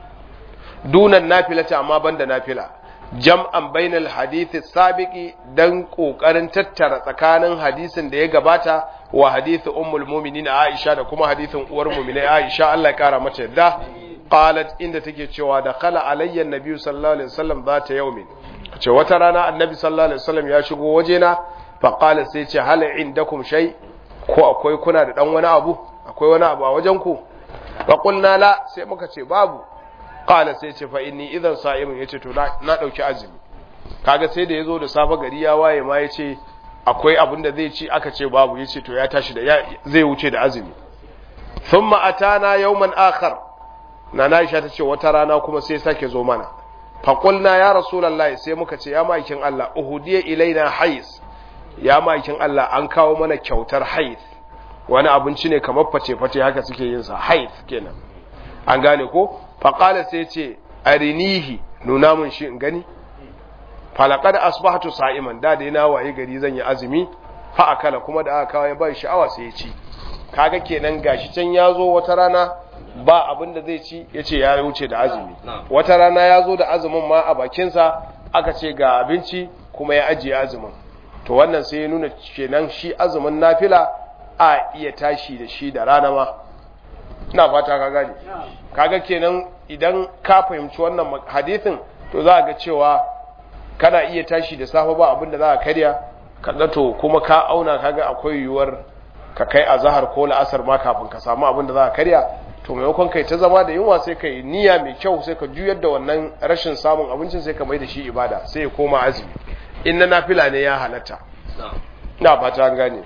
dunan nafilata amma banda nafila jam'an bainal hadithi sabiqi dan kokarin tattara tsakanin hadisin da ya gabata wa hadisi ummul mu'minin Aisha da kuma hadisin uwar mu'minai Aisha Allah ya kara mata yadda qalat inda take cewa da khala alayya annabi sallallahu alaihi wasallam zata yaumin ce wata rana annabi sallallahu alaihi wasallam ya shigo wajena fa qala sai ce hal indakum shay ko akwai kuna da dan wani abu akwai wani abu a wajen ku fa qulna la sai muka ce babu qala sai ce fa inni idan sa'imun yace to na dauki azumi kaga sai da yazo da safa gari ya waye ma yace akwai abin da zai ci aka ce babu yace to ya tashi da zai wuce da azumi thumma atana yawman akhar na Aisha ta ce wata rana kuma sai sake zo mana fa qulna ya rasulullahi sai muka ce ya maikin Allah uhudiya ilaina hais ya maikin Allah an kawo mana kyautar hais wani abinci ne kamar face face haka suke yin sa hais kenan an gane ko faƙala sai ce arinihi nuna mun shi in gani falakar asbahatu sa'iman da da yana waye gari zan yi azumi fa akala kuma da aka kawo ya bai sha'awa sai ya ci kaga kenan gashi can ya zo wata rana ba abin da zai ci ya ce ya wuce da azumi wata rana ya zo da azumin ma a bakinsa aka ce ga abinci kuma ya ajiye azumin to wannan sai ya nuna kenan shi azumin nafila a iya tashi da shi da rana ma ina fata ka gane kaga kenan idan ka fahimci wannan hadisin to za ga cewa kana iya tashi da safe ba abinda za ka karya kaga to kuma ka auna kaga akwai yiwuwar ka kai azhar ko la'asar ma kafin ka samu abinda za ka karya to maimakon kai ta zama da yunwa sai kai niyya mai kyau sai ka juyar da wannan rashin samun abincin sai ka mai da shi ibada sai ya koma azumi in na nafila ne ya halatta ina fata an gane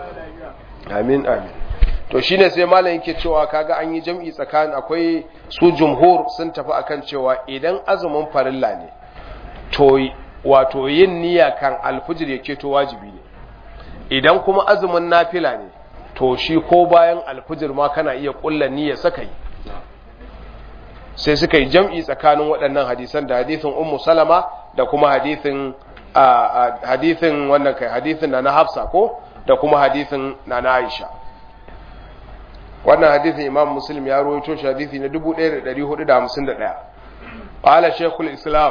amin amin to shine sai malam yake cewa kaga an yi jam'i tsakanin akwai su jumhur sun tafi akan cewa idan azumin farilla ne to wato yin niyya kan alfijir yake to wajibi ne idan kuma azumin nafila ne to shi ko bayan alfijir ma kana iya kulla niyya saka yi sai suka yi jam'i tsakanin waɗannan hadisan da hadisin ummu salama da kuma hadisin hadisin wannan kai hadisin na na hafsa ko da kuma hadisin na na aisha wannan hadisin imam muslim ya rawaito shi hadisi na 1451 qala shaykhul islam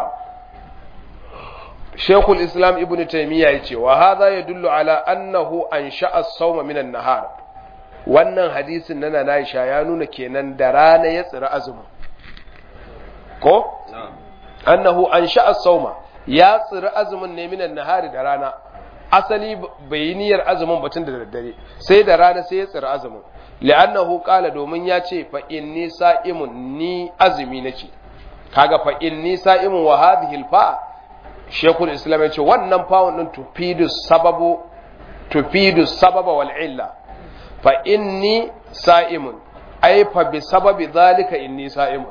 shaykhul islam ibn taymiya yace wa hadha yadullu ala annahu ansha'a as-sawma min an-nahar wannan hadisin na Aisha ya nuna kenan da rana ya tsira azumin ko annahu ansha'a as-sawma ya tsira azumin ne min an-nahar da rana asali bai yi niyyar azumin batun da daddare sai da rana sai ya tsira azumin li'annahu qala domin ya ce fa inni sa'imun ni azumi nake kaga fa inni sa'imun wa hadhihi al-fa shekul islam ya ce wannan fa'un din tufidu sababu tufidu sababa wal illa fa inni sa'imun ai fa bi sababi zalika inni sa'imun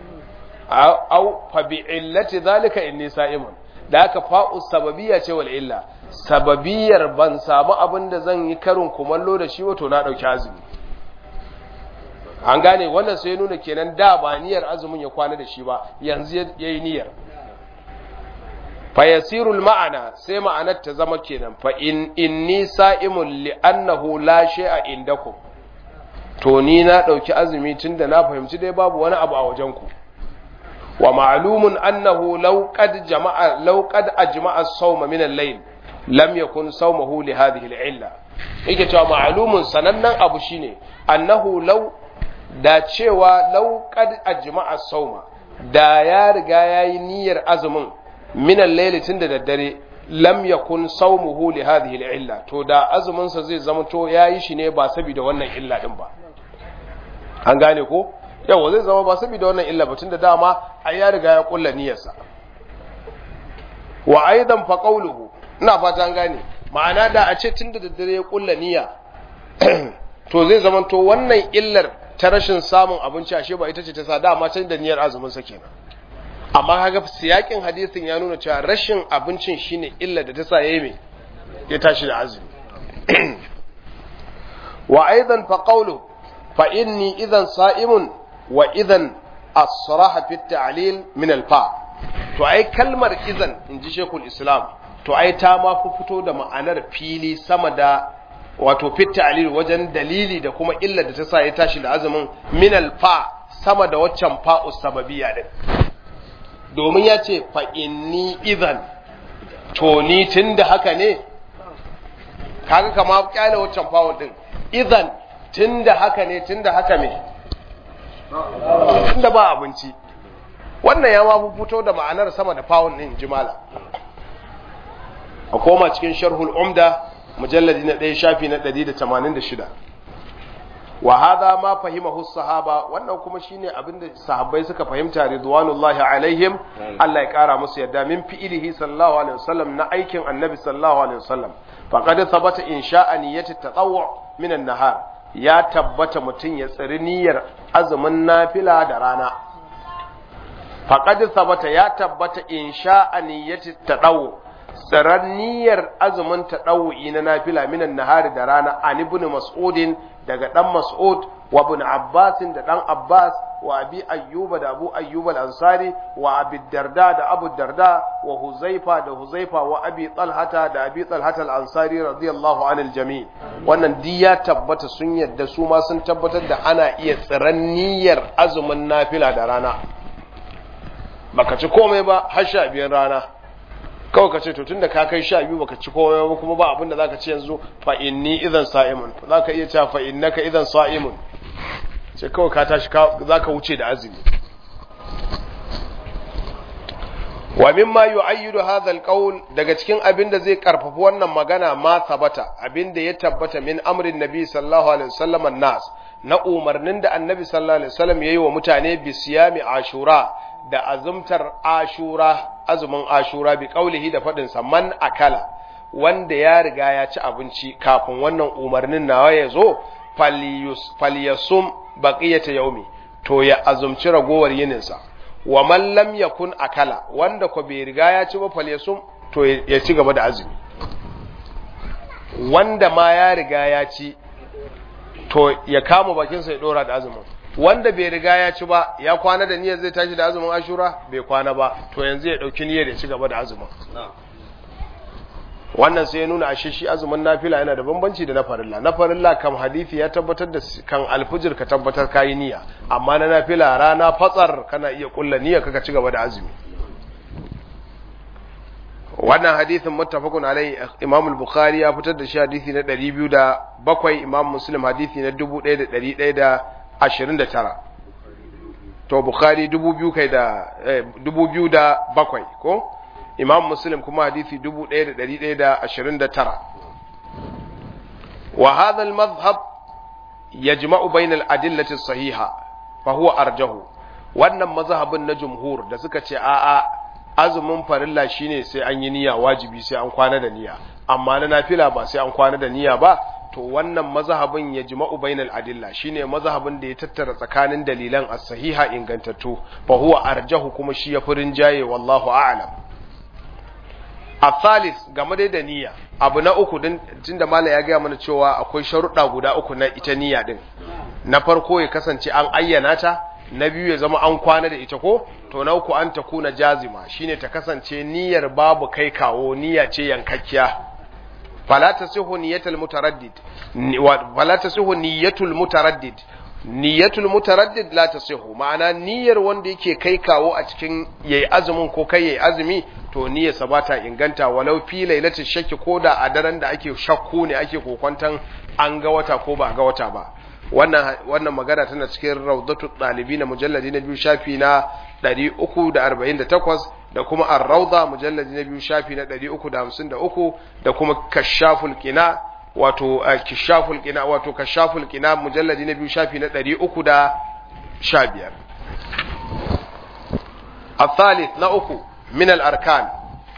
au fa bi illati zalika inni sa'imun da haka fa'u sababiyya ce wal illa sababiyar ban samu abin da zan yi karin kumallo da shi wato na dauki azumi an gane wannan sai nuna kenan da ba niyyar azumin ya kwana da shi ba yanzu ya yi niyyar fayasirul ma'ana sai ma'anar ta zama kenan fa in inni sa'imun li annahu la shay'a indakum to ni na dauki azumi tunda na fahimci dai babu wani abu a wajen ku wa ma'lumun annahu law qad jama'a law qad ajma'a as-sawma min al-layl lam yakun sawmuhu li hadhihi al-illa yake cewa ma'lumun sanannen abu shine annahu law da cewa law qad ajma'a as-sawma da ya riga yayi niyyar azumin min al-layl tun da daddare lam yakun sawmuhu li hadhihi al-illa to da azumin sa zai zama to yayi shi ne ba saboda wannan illa din ba an gane ko yawa zai zama ba saboda wannan illa ba tun da dama ai ya riga ya kulla niyyarsa wa aidan fa qawluhu ina fata an gane ma'ana da a ce tun da daddare ya kulla niyya to zai zama to wannan illar ta rashin samun abinci ashe ba ita ce ta sa dama can da niyyar azumin sa kenan amma kaga siyakin hadisin ya nuna cewa rashin abincin shine illa da ta sa yayi me ya tashi da azumi wa aidan fa qawlu fa inni idan sa'imun wa idan asraha fi ta'lil min al fa to ai kalmar idan inji shekul islam to ai ta ma fi fito da ma'anar fili sama da wato fi ta'lil wajen dalili da kuma illa da ta sa ya tashi da azumin min al fa sama da waccan fa'u sababiyya din domin ya ce fa'inni izan to ni tun da haka ne kaga kama kyale waccan fawon din izan tun da haka ne tun da haka me tun da ba abinci wannan ya mafi fito da ma'anar sama da fawon din jimala a koma cikin sharhul umda mujalladi na ɗaya shafi na 186 wa hadha ma fahimahu sahaba wannan kuma shine abinda sahabbai suka fahimta ridwanullahi alaihim Allah ya kara musu yadda min fi'ilihi sallallahu alaihi wasallam na aikin annabi sallallahu alaihi wasallam faqad thabata insha'a niyyati tatawwu min an-nahar ya tabbata mutun ya tsiri niyyar azumin nafila da rana faqad thabata ya tabbata insha'a niyyati tatawwu tsiran niyyar azumin taɗawu'i na nafila minan nahari da rana an ibn mas'udin daga ɗan mas'ud wa ibn abbasin da ɗan abbas wa abi ayyuba da abu ayyuba al-ansari wa abi darda da abu darda wa huzaifa da huzaifa wa abi talhata da abi talhata al-ansari radiyallahu anil jami wannan di ya tabbata sun yadda su ma sun tabbatar da ana iya tsiran niyyar azumin nafila da rana baka ci komai ba har sha biyar rana kawai ka ce to tunda ka kai sha biyu baka ci komai ba kuma ba abin da zaka ci yanzu fa inni idan sa'imun zaka iya cewa fa innaka idan sa'imun sai kawai ka tashi zaka wuce da azumi wa mimma yu'ayyidu hadha alqawl daga cikin abin da zai karfafa wannan magana ma sabata abin da ya tabbata min amrin nabi sallallahu alaihi wasallam nas na umarnin da annabi sallallahu alaihi wasallam yayi wa mutane bi siyami ashura da azumtar ashura azumin ashura bi kaulihi da faɗin sa man akala wanda ya riga ya ci abinci kafin wannan umarnin nawa ya zo falyasum baqiyata yaumi to ya azumci ragowar yininsa wa man lam yakun akala wanda ko bai riga ya ci ba falyasum to ya ci gaba da azumi wanda ma ya riga ya ci to ya kama bakinsa ya dora da azumin wanda bai riga ya ci ba ya kwana da niyyar zai tashi da azumin ashura bai kwana ba to yanzu ya dauki niyyar ya ci gaba da azumin wannan sai ya nuna ashe shi azumin nafila yana da bambanci da na farilla na farilla kam hadisi ya tabbatar da kan alfujir ka tabbatar kayi niyya amma na nafila rana fatsar kana iya kulla niyya kaka ci gaba da azumi wannan hadisin muttafaqun alai Imam al-Bukhari ya fitar da shi hadisi na 207 Imam Muslim hadisi na 1129 to Bukhari 2000 kai da 2007 ko Imam Muslim kuma hadisi 1129 wa hadha al-madhhab yajma'u bayna al-adillati as-sahiha fa huwa arjahu wannan mazhabin na jumhur da suka ce a'a azumin farilla shine sai an yi niyya wajibi sai an kwana da niyya amma na nafila ba sai an kwana da niyya ba to wannan mazhabin ya jima'u bainal adilla shine mazhabin da ya tattara tsakanin dalilan as-sahiha ingantattu fa huwa arjahu kuma shi ya furin jaye wallahu a'lam athalis game da niyya abu na uku din tunda mallam ya gaya mana cewa akwai sharuɗa guda uku na ita niyya din na farko ya kasance an ayyana ta na biyu ya zama an kwana da ita ko to na uku an takuna jazima shine ta kasance niyyar babu kai kawo niyya ce yankakkiya fala tasihu niyyatul mutaraddid fala tasihu niyyatul mutaraddid niyyatul mutaraddid la tasihu ma'ana niyyar wanda yake kai kawo a cikin yayi azumin ko kai yayi azumi to niyyarsa ba ta inganta walau fi lailatul shakki ko da a daren da ake shakku ne ake kokwantan an ga wata ko ba ga wata ba wannan wannan magana tana cikin rawdatul talibin mujalladi na biyu shafi na 348 da kuma ar-rawda mujalladi na biyu shafi na 353 da kuma kashaful qina wato kashaful qina wato kashaful qina mujalladi na biyu shafi na 315 الثالث na uku min al-arkan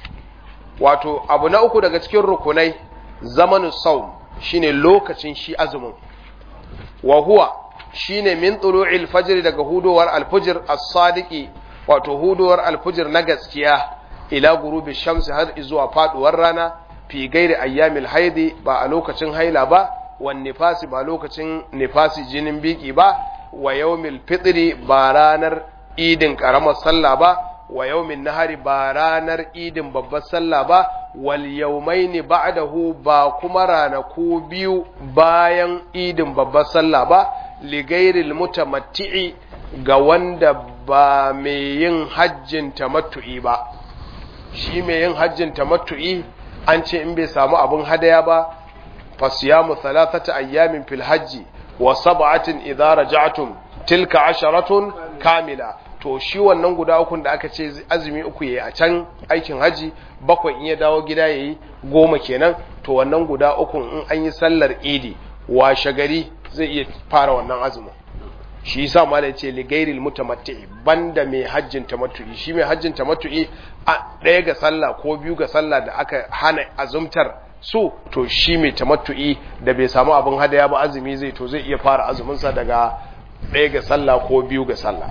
wato abu na uku daga cikin rukunai zamanin saum shine lokacin shi azumin wa huwa shine min tulu'il fajr daga hudowar al-fajr as-sadiqi wato hudowar al-fajr na gaskiya ila gurubi shamsi har zuwa faduwar rana fi gairi ayyamil haidi ba a lokacin haila ba wan nifasi ba lokacin nifasi jinin biki ba wa yawmil fitri ba ranar idin karamar sallah ba wa yawmin nahari ba ranar idin babbar sallah ba wal yawmaini ba'dahu ba kuma ranaku biyu bayan idin babbar sallah ba li ghairil mutamatti'i ga wanda ba mai yin hajjin tamattu'i ba shi mai yin hajjin tamattu'i an ce in bai samu abin hadaya ba fasiyamu thalathata ayyamin fil hajji wa sab'atin idza raja'tum tilka asharatun kamila to shi wannan guda ukun da aka ce azumi uku yayi a can aikin haji bakwai in ya dawo gida yayi goma kenan to wannan guda ukun in an yi sallar idi washe gari zai iya fara wannan azumin shi yasa malai ce li gairil mutamatti banda mai hajjin tamattu'i shi mai hajjin tamattu'i a ɗaya ga sallah ko biyu ga sallah da aka hana azumtar su to shi mai tamattu'i da bai samu abin hadaya ba azumi zai to zai iya fara azuminsa daga ɗaya ga sallah ko biyu ga sallah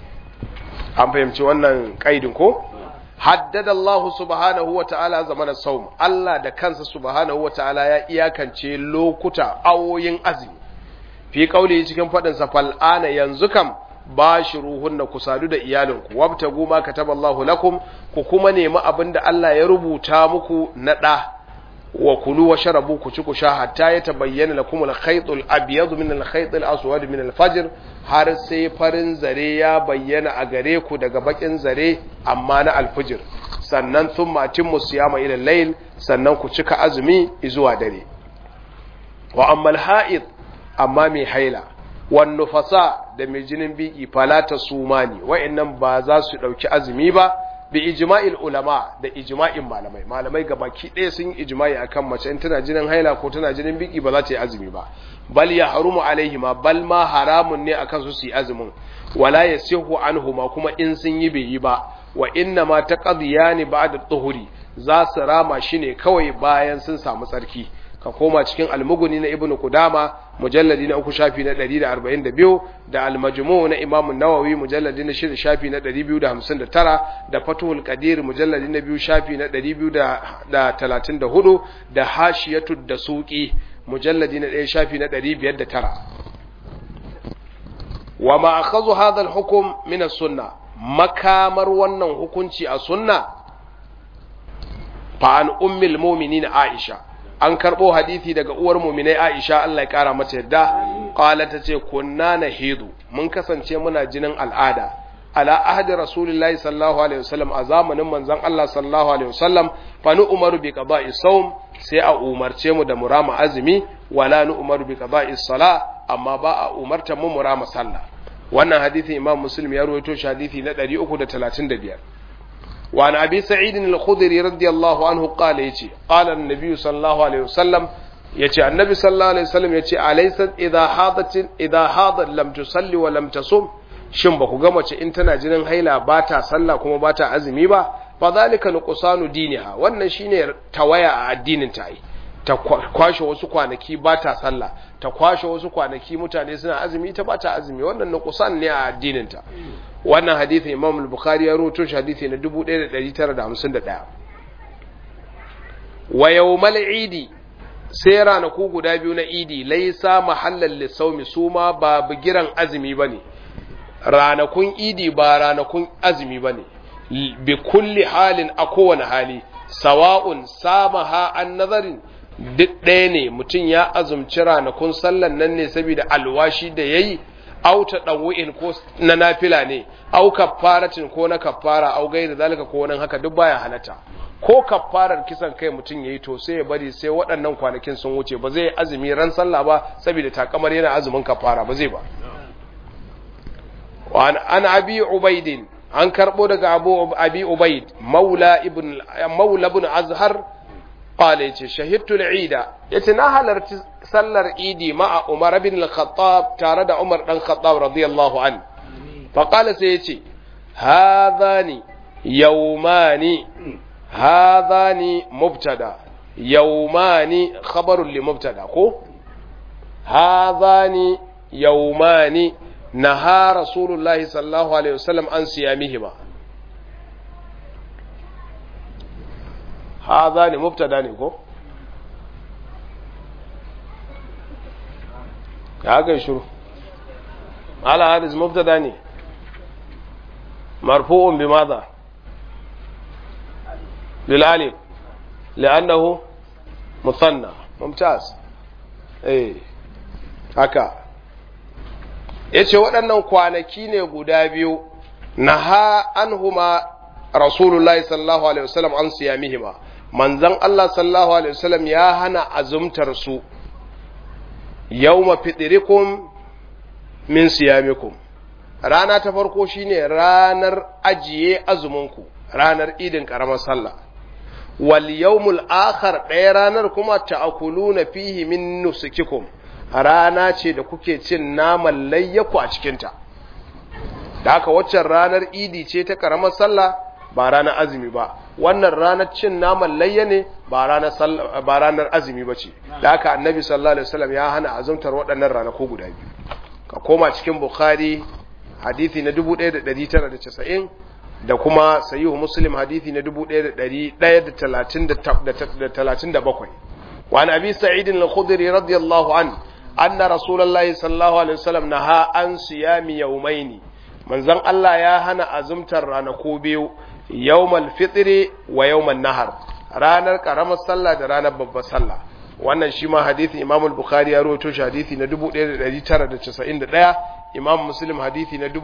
an fahimci wannan kaidin ko haddada Allah subhanahu wa ta'ala zamanin saum Allah da kansa subhanahu wa ta'ala ya iyakance lokuta awoyin azumi fi kauli cikin fadin sa fal'ana yanzu kam bashiruhunna ku sadu da iyalinku wabtagu ma kataballahu lakum ku kuma nemi abinda Allah ya rubuta muku na da wa kulu wa sharabu ku ci ku sha hatta ya tabayyana lakum al-khayt al-abyad min al-khayt al-aswad min al-fajr har sai farin zare ya bayyana a gare ku daga bakin zare amma na al-fajr sannan thumma atimmu siyama ila al-layl sannan ku cika azumi zuwa dare wa amma al-ha'id amma mai haila wan nufasa da mai jinin biki falata sumani wa'annan ba za su dauki azumi ba bi ijma'il ulama da ijma'in malamai malamai gabaki ɗaya sun yi ijma'i akan mace in tana jinin haila ko tana jinin biki ba za ta yi azumi ba bal ya harumu alaihi ma bal ma haramun ne akan su su yi azumin wala yasihu anhuma kuma in sun yi bai yi ba wa inna ma taqdiyani ba'da tuhuri za su rama shi ne kawai bayan sun samu tsarki ka koma cikin almuguni na ibnu kudama mujalladi na uku shafi na 142 da almajmu na imamu nawawi mujalladi na shida shafi na 259 da fatuhul qadir mujalladi na biyu shafi na 234 da hashiyatu da suqi mujalladi na 1 shafi na 509 wa ma akhadhu hadha alhukm min as-sunnah makamar wannan hukunci a sunna fa an ummul mu'minin aisha an karbo hadisi daga uwar mu'minai aisha Allah ya kara mata yadda qala ta ce kunna nahidu mun kasance muna jinin al'ada ala ahdi rasulillahi sallallahu alaihi wasallam a zamanin manzon Allah sallallahu alaihi wasallam fa nu umaru bi qada'i sawm sai a umarce mu da murama azumi wala nu umaru bi qada'i sala amma ba a umarta mu murama sallah wannan hadisi imam muslim ya rawaito shi hadisi na 335 wa an abi sa'id al-khudri radiyallahu anhu qala yace qala an-nabi sallallahu alaihi wasallam yace annabi sallallahu alaihi wasallam yace alaysa idha hadat idha hadat lam tusalli wa lam tasum shin ba ku ga mace in tana jinin haila ba ta sallah kuma ba ta azumi ba fa zalika nuqsanu diniha wannan shine tawaya a addinin ta yi ta kwashe wasu kwanaki ba ta sallah ta kwashe wasu kwanaki mutane suna azumi ta ba ta azumi wannan nuqsan ne a addinin ta wannan hadisi Imam al-Bukhari ya rawaito shi hadisi na 1951 wa yawmal idi sai ranaku guda biyu na idi laisa mahallan lissaumi su ma ba bigiran azumi ba ne ranakun idi ba ranakun azumi ba ne bi kulli halin a kowane hali sawa'un samaha an nazarin duk ɗaya ne mutum ya azumci ranakun sallan nan ne saboda alwashi da ya yi au ta ɗanwu'in ko na nafila ne au kaffaratin ko na kaffara au gaida zalika ko nan haka duk baya halatta ko kaffarar kisan kai mutum yayi to sai ya bari sai waɗannan kwanakin sun wuce ba zai azumi ran sallah ba saboda takamar yana azumin kaffara ba zai ba wa an abi ubaidin an karbo daga abu abi ubaid maula ibn maula ibn azhar qala yace shahidtu al-eid yace na halarci sallar idi ma'a umar bin al-khattab tare da umar dan khattab radiyallahu an fa qala sai yace hadhani yawmani hadhani mubtada yawmani khabarun li mubtada ko hadhani yawmani naha rasulullahi sallallahu alaihi wasallam an siyamihima hadha ne mubtada ne ko ka ga shiru ala hadis mubtada ne marfu'un bi madha bil alif li'annahu musanna mumtaz eh haka yace waɗannan kwanaki ne guda biyu naha anhuma rasulullahi sallallahu alaihi wasallam an siyamihima manzon Allah sallallahu alaihi wasallam ya hana azumtar su yawma fidrikum min siyamikum rana ta farko shine ranar ajiye azuminku ranar idin karamar sallah wal yawmul akhar ɗaya ranar kuma ta'kuluna fihi min nusukikum rana ce da kuke cin naman layyaku a cikinta da haka waccan ranar idi ce ta karamar sallah ba ranar azumi ba wannan ranar cin naman layya ne ba ranar ba ranar azumi ba ce da haka annabi sallallahu alaihi wasallam ya hana azumtar waɗannan ranaku guda biyu ka koma cikin bukhari hadisi na 1990 da kuma sahihu muslim hadisi na 1137 wa an abi sa'id al-khudri radiyallahu anhu anna rasulullahi sallallahu alaihi wasallam naha an siyami yawmaini manzon Allah ya hana azumtar ranaku biyu yawmal fitri wa yawman nahar ranar karamar sallah da ranar babbar sallah wannan shi ma hadisi Imam al-Bukhari ya rawaito shi hadisi na 1991 Imam Muslim hadisi na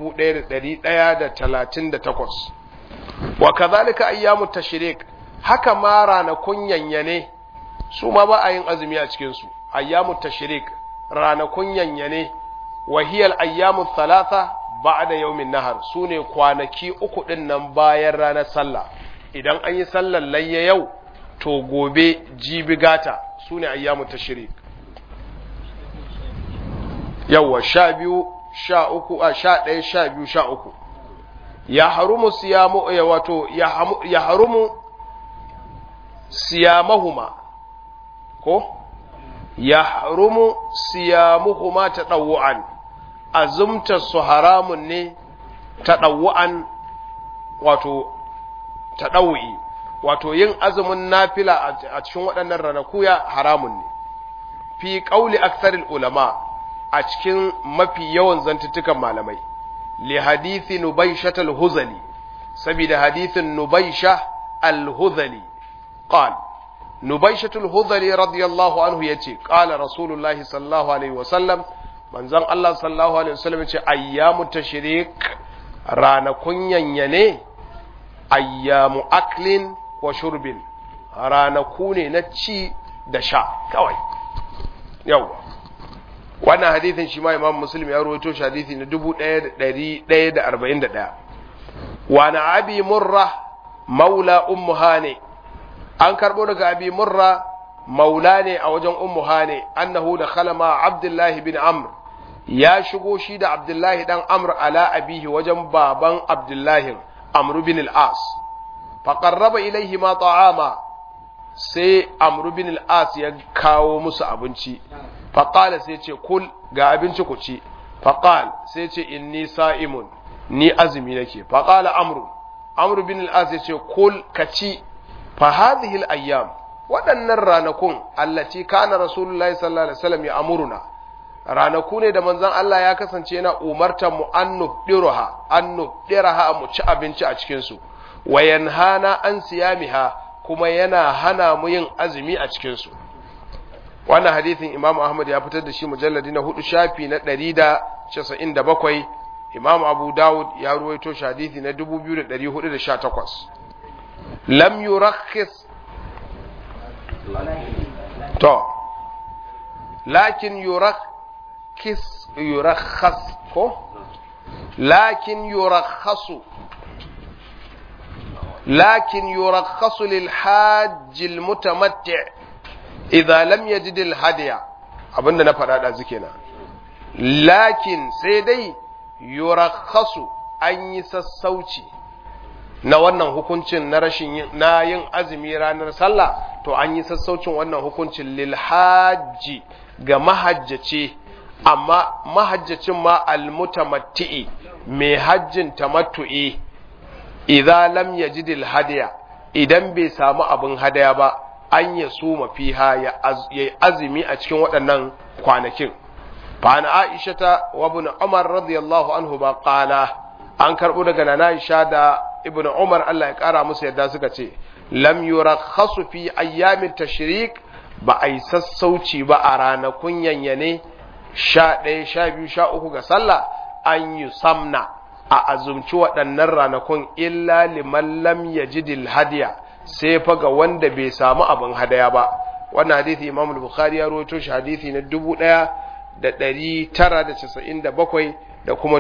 1138 wa kadhalika ayyamut tashrik haka ma ranakun yanyane su ma ba a yin azumi a cikin su ayyamut tashrik ranakun yanyane wahiyar ayyamun talata ba da yaumin nahar su ne kwanaki uku ɗin nan bayan ranar sallah idan an yi sallar layya yau to gobe jibi gata su ne ayyamun tashirik yauwa sha biyu sha uku a sha ɗaya sha biyu sha uku ya harumu siyamu ya wato ya harumu siyamahuma ko ya harumu siyamuhuma ta ɗau'an azumta su haramun ne ta ɗau'an wato ta ɗau'i wato yin azumin nafila a cikin waɗannan ranaku ya haramun ne fi ƙauli aksaril ulama a cikin mafi yawan zantuttukan malamai li hadithi nubaisha al-huzali saboda hadithin nubaisha al-huzali qala نبيشة الهذلي رضي الله عنه يتي قال رسول الله صلى الله عليه وسلم من زن الله صلى الله عليه وسلم يتي أيام التشريك رانا كنين يني أيام أكل وشرب رانا كوني نتشي دشا كوي يوا wannan hadithin shi ma imam muslim ya rawaito shi hadithi na 1141 wa na abi murra maula ummu hani an karbo daga abi murra maula ne a wajen ummu hane annahu da khalama abdullahi bin amr ya shigo shi da abdullahi dan amr ala abihi wajen baban abdullahi amr bin al-as fa qarraba ilayhi ma ta'ama sai amr bin al-as ya kawo musu abinci fa qala sai ce kul ga abinci ku ci fa qala sai ce inni sa'imun ni azumi nake fa qala amr amr bin al-as ya ce kul ka ci fa hadhihi al-ayyam waɗannan ranakun allati kana rasulullahi sallallahu alaihi wasallam ya amuruna ranaku ne da manzon Allah ya kasance yana umartar mu an nubdiruha an nubdiraha mu ci abinci a cikin su wa yanhana an siyamiha kuma yana hana mu yin azumi a cikin su wannan hadithin Imam Ahmad ya fitar da shi mujalladi na hudu shafi na 197 Imam Abu Dawud ya ruwaito shi hadithi na 2418 lam yurakhis to lakin yurakhis yurakhas ko lakin yurakhasu لكن يرخص للحاج المتمتع إذا لم يجد الهدي abinda na faɗa ɗazu kenan lakin sai dai yurakhasu an yi sassauci na wannan hukuncin na rashin na yin azumi ranar sallah to an yi sassaucin wannan hukuncin lil hajji ga mahajjaci amma mahajjacin ma almutamatti'i mai hajjin tamattu'i idza lam yajidil hadiya idan bai samu abin hadaya ba an ya suma fiha ya azumi a cikin waɗannan kwanakin fa an aisha ta wa ibn umar radiyallahu anhu ba qala an karbo daga nana aisha da ibn umar Allah ya kara musu yadda suka ce lam yurakhasu fi ayyamit tashrik ba ai sassauci ba a ranakun yanyane sha ɗaya sha biyu sha uku ga sallah an yi samna a azumci waɗannan ranakun illa liman lam yajidil hadiya sai fa ga wanda bai samu abin hadaya ba wannan hadisi Imam al-Bukhari ya rawaito shi hadisi na 1997 da kuma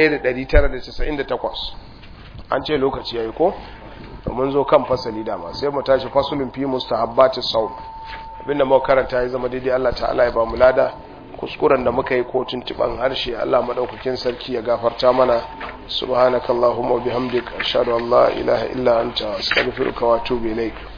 1998 an ce lokaci yayi ko mun zo kan fasali dama sai mu tashi fasulun fi mustahabbati sawm abinda muka karanta ya zama daidai Allah ta'ala ya ba mu lada kuskuren da muka yi ko tuntuban harshe Allah madaukakin sarki ya gafarta mana subhanakallahumma wa bihamdika ashhadu an la ilaha illa anta astaghfiruka wa atubu ilaik